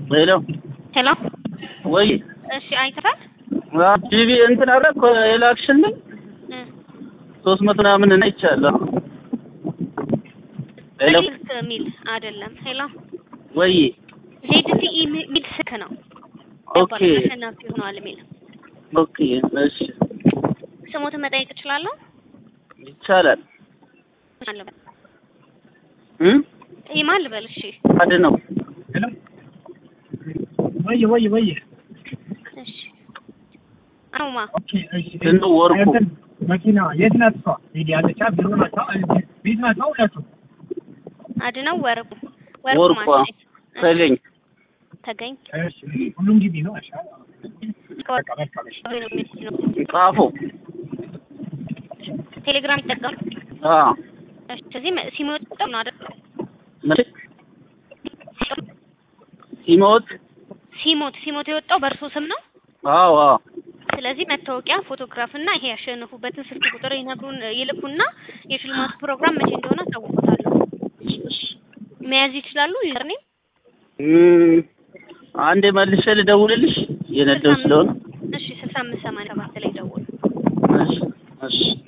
ሄሎ ሄሎ ወይ እሺ፣ አይተሃል? ጂቢ እንትን አደረግ የላክሽልኝ እ ሶስት መቶ ምናምን እና ይቻለሁ። ሄሎ ስልክ ሚል አይደለም። ሄሎ ወይ ዜድቲ ሚል ስልክ ነው። ኦኬ አሸናፊ ሆኗል የሚል ኦኬ እሺ ስሞትን መጠየቅ እችላለሁ? ይቻላል ማን ልበል? እ ይህ ማን ልበል? እሺ አድ ነው ሄሎ ወይ ወይ ወይ እሺ አውማ ኦኬ እሺ እንዱ ወርቁ እንትን መኪና የት ናት እሷ? ሄዲ ያለቻ ቢሮ ናቸው ቤት ናቸው ሁለቱ አድነው ወርቁ ወርቁ ወርቋ ማለት ነው። ተገኝ ተገኝ እሺ ሁሉም ግቢ ነው እሺ በቃ በቃ እሺ ጻፎ ቴሌግራም ይጠቀም። አ እሺ ስለዚህ መ- ሲሞት ነው አይደል? መቼ ሲሞት ሲሞት ሲሞት የወጣው በእርሶ ስም ነው። አዎ አዎ ስለዚህ መታወቂያ፣ ፎቶግራፍ እና ይሄ ያሸነፉበትን ስልክ ቁጥር ይነግሩን ይልኩና የሽልማቱ ፕሮግራም መቼ እንደሆነ አሳውቁታለሁ። መያዝ ይችላሉ። ዩዘርኔም እም፣ አንዴ መልሼ ልደውልልሽ የነደው ስለሆነ እሺ ስልሳ አምስት ሰማንያ ሰባት ላይ ደውሉ። እሺ እሺ